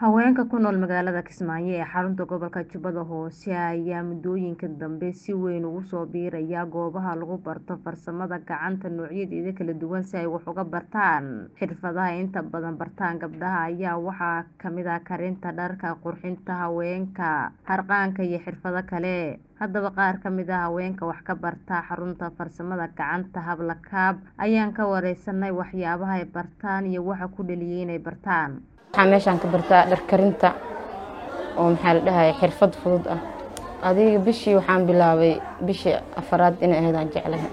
Haweenka ku nool magaalada Kismaayo ee xarunta gobolka Jubbada Hoose ayaa muddooyinkii dambe si weyn ugu soo biiraya goobaha lagu barto farsamada gacanta noocyadeeda kala duwan si ay wax uga bartaan. Xirfadaha ay inta badan bartaan gabdhaha ayaa waxaa ka mid ah karinta dharka, qurxinta haweenka, harqaanka iyo xirfado kale. Haddaba qaar ka mid ah haweenka wax ka barta xarunta farsamada gacanta HablaKaab ayaan ka wareysanay waxyaabaha ay bartaan iyo waxa ku dhaliyay inay bartaan. waxaa meeshaan ka bartaa dhar karinta oo maxaa la dhahaye xirfad fudud ah adiga bishii waxaan bilaabay bishii afaraad inay ahayd aan jeclahay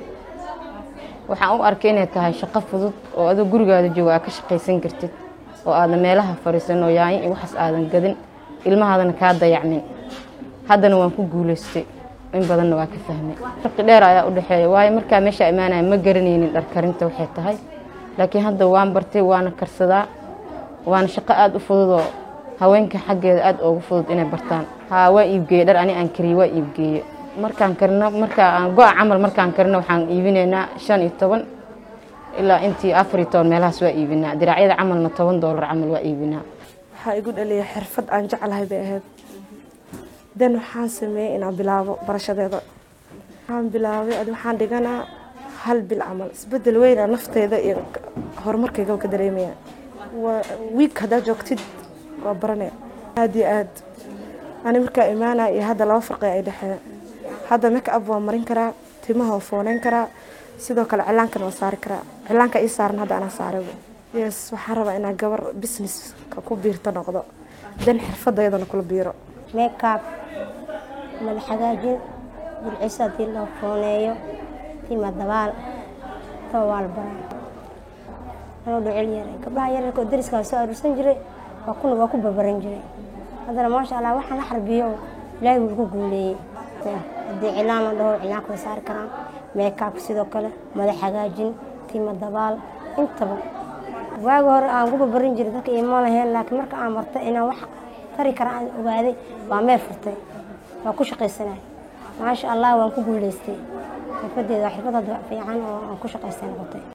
waxaan u arkay inay tahay shaqo fudud oo adoo gurigaada jooga aad ka shaqaysan kartid oo aadan meelaha fadhiisan oo yaanyo iyo waxaas aadan gadin ilmahaadana kaa dayacmin haddana waan ku guulaystay in badanna waa ka fahmay farqi dheer ayaa u dhexeeya waayo markaa meesha imaanaya ma garanaynin dhar karinta waxay tahay laakiin hadda waan bartay waana karsadaa waana shaqo aada u fudud oo haweenka xaggeeda aada ugu fudud inay bartaan haa waa iibgeeye dhar ani aan kariye waa iibgeeye markaan karino markaa aan go-a camal markaan karino waxaan iibinaynaa shan iyo toban ilaa intii afar iyo toban meelahaas waa iibinaa diraacyada camalna toban doolar camal waa iibinaa waxaa igu dhaliyay xirfad aan jeclahay bay ahayd dan waxaan sameeyey inaan bilaabo barashadeeda waxaan bilaabay adi waxaan dhiganaa hal bil camal isbedel weyna nafteeda iyo horumarkayga ka dareemaya wiig haddaad joogtid waa baranaya aada iyo aad ani markaa imaanaya iyo hadda laba farqi ay dhexeeya hadda make up waa marin karaa timaha waa fooneyn karaa sidoo kale cilaankana waa saari karaa cilaanka ii saaran hadda anaa saaray yes waxaan rabaa inaa gabar businesska ku biirto noqdo dan xirfadayadana kula biiro makeup madax hagaajin burciso haddii loo fooneeyo tima dabaal taba waa la baraa anoo dhocel yaray gabdhaha yaryarka oo dariskaa soo aruursan jiray waa kuna waa ku barbaran jiray haddana maasha allah waxaan la xarbiyo oo ilaahay wuu ku guuleeyey haddii cilaan la dhaho cilaanka way saari karaan meekaabka sidoo kale madax hagaajin tima dabaal intaba waagi hore aan ku barbaran jiray dadka iima lahayn laakiin marka aan martay inaan wax tari kara aan ogaaday waa meel furtay waa ku shaqaysanay maasha allah waan ku guuleystay xirfadeeda waa xirfad hadda fiican oo aan ku shaqaystay noqotay